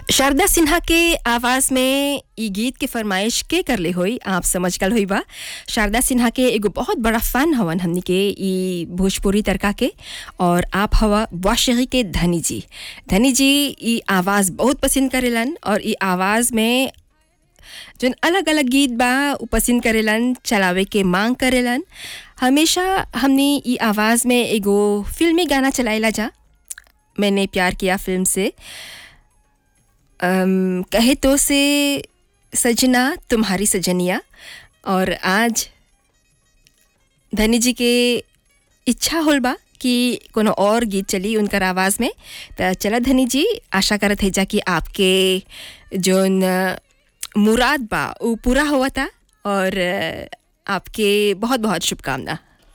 शारदा सिन्हा के आवाज में ई गीत के फरमाइश के करले होई आप समझ गल होई बा शारदा सिन्हा के एगो बहुत बड़ा फैन हवन हमनी के ई भोजपुरी तड़का के और आप हवा वाशगी के धनी जी धनी जी ई आवाज़ बहुत पसंद करेलन और ई आवाज़ में जौन अलग अलग गीत बा उ पसंद करेलन चलावे के मांग करेलन हमेशा हमने ई आवाज़ में एगो फिल्मी गाना चलाइला जा मैंने प्यार किया फिल्म से अम, कहे तो से सजना तुम्हारी सजनिया और आज धनी जी के इच्छा होल बा कि कोनो और गीत चली उनकर आवाज़ में त चला धनी जी आशा करत है जा कि आपके जोन अ, मुराद बा वो पूरा हुआ था और अ, आपके बहुत बहुत शुभकामना